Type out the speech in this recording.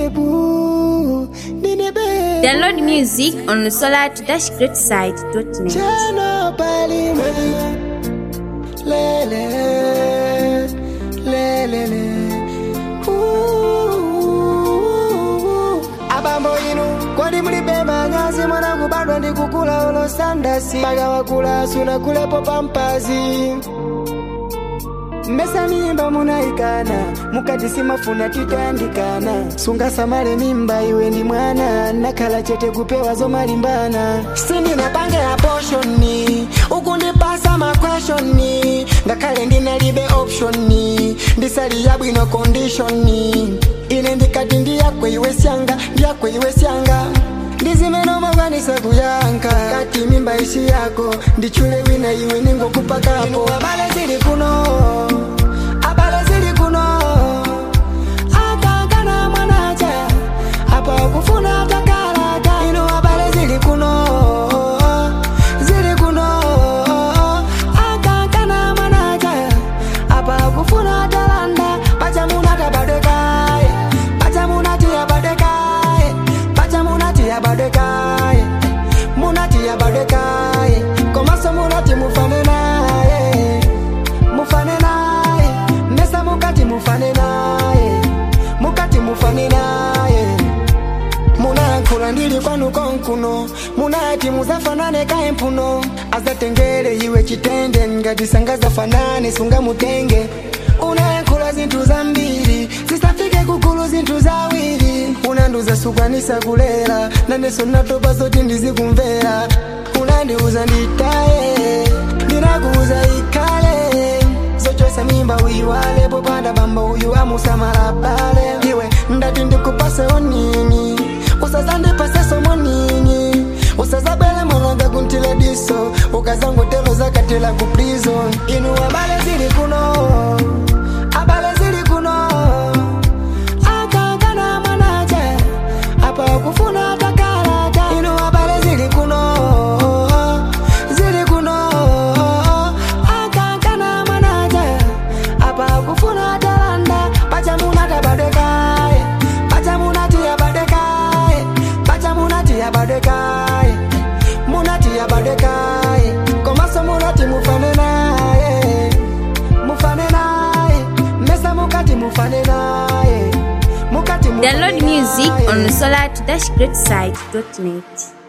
boo, ndine baby. Download music on solar-greatside.net. Chano palime, lele, lele, le. Ooh. abambo inu kwadi mulibeba nyazi mwanangu bado ndikukula ulo sandasi maga wakula suna kulepo pampazi mmesa mimba munaikana mukati simafuna titandikana sunga samale mimba iwe ndi mwana nakhala chete kupewa zomalimbana sindinapange aposhoni ukundipasa makweshoni ngakhale ndinalibe optioni ndisali yabwino kondishoni ine ndikati ndiyakwe iwe syanga ndiyakwe iwe syanga ndizimenomokwanisa kuyanka kati mimba isi yako ndichule wina iwe ningokupakapo abale zili kuno abale zili kuno akankana mwanacha apa kufuna takalaka ino abale zili kuno zili kuno akankana mwanacha apa kufuna talanda pachamunata badekaye pachamunatiya badekaye pachamunatiya badekaye munatiya badekaye komaso munati mufane naye mufane naye mesa mukati mufane naye mukati mufane naye munayankhula ndili kwanu konkuno munati muzafanane kaye mphuno azatengere iwe chitende ngati sangazafanane sungamutenge unayankhula zinthu zambiri zisafike kukulu zinthu zawiri unandiuza sukwanisa kulera nanenso natopa zoti ndizikumvera unandiuza nditaye ndinakuuza ikhale zochosa mimba uyiwale popanda bamba uyu amusamala bale iwe ndati ndikupase onini usazandipase somonini usazabele mwananga kuntile diso ukazangotelo zakatela ku prison inu abale zili kuno abale zili kuno akankana mwanache apa kufuna takalaka inu abale zili kuno zili kuno akankana mwanache apa kufuna talanda pachamunata badekaye pachamunatiya badekaye pachamunatiya badekaye munatiya badekaye komaso munati mufane naye mufane naye mesa mukati mufane naye mukati mufane Download music naye. on solar-greatside.net.